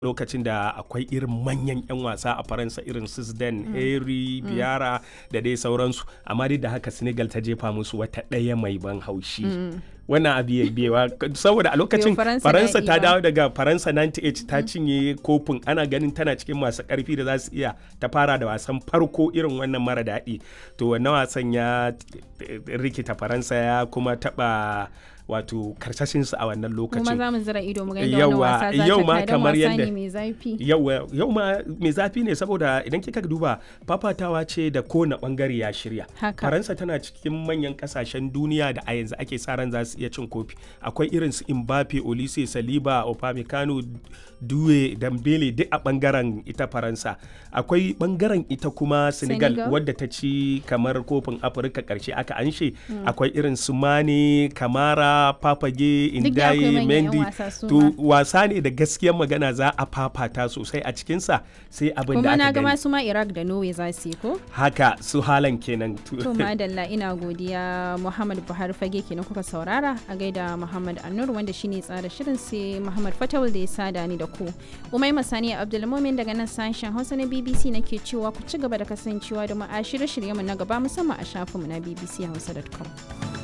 lokacin da akwai irin manyan 'yan wasa a faransa irin su Zidane, Henry, Biara da dai sauransu amma dai da haka senegal ta jefa musu wata ɗaya mai ban haushi wannan abu ya biyewa saboda a lokacin Faransa faransa daɗi ta ba. dawo daga faransa 98 ta cinye kofin ana ganin tana cikin masu karfi da za su iya ta fara da wasan farko irin wannan mara daɗi to wannan wasan ya rikita faransa ya kuma taɓa wato karsashinsu a wannan kuma lokacin za mu zira ido mu ga yadda wannan Yauwa, wasa za yau ta ma kai don kamar wasa yadda- ne mai zafi yau yau ma mai zafi ne saboda idan kika duba fafatawa ce da kowane bangare ya shirya Haka. faransa tana cikin manyan kasashen duniya da a yanzu ake sa ran za su iya cin kofi akwai irin su mbappe olise saliba opamecano duwe dambele duk a bangaren ita faransa akwai bangaren ita kuma senegal, Senegal. wadda ta ci kamar kofin afirka karshe aka anshe akwai irin su mane kamara papage Duk da akwai indaye manyan 'yan mendi wasa su to ma. wasa ne da gaskiyar magana za a fafata sosai a cikinsa sai abin da kuma na aka ga gani masu ma iraq da norway za su yi ko haka su halan kenan to madalla ina godiya muhammad buhari fage kenan kuka saurara a gaida muhammad annur wanda shine tsara shirin sai muhammad fatawul da ya sada ni da ku umai masani abdulmumin daga nan sashen hausa na bbc nake cewa ku ci gaba da kasancewa da mu a shirye-shiryenmu na gaba musamman a shafinmu na bbchausa.com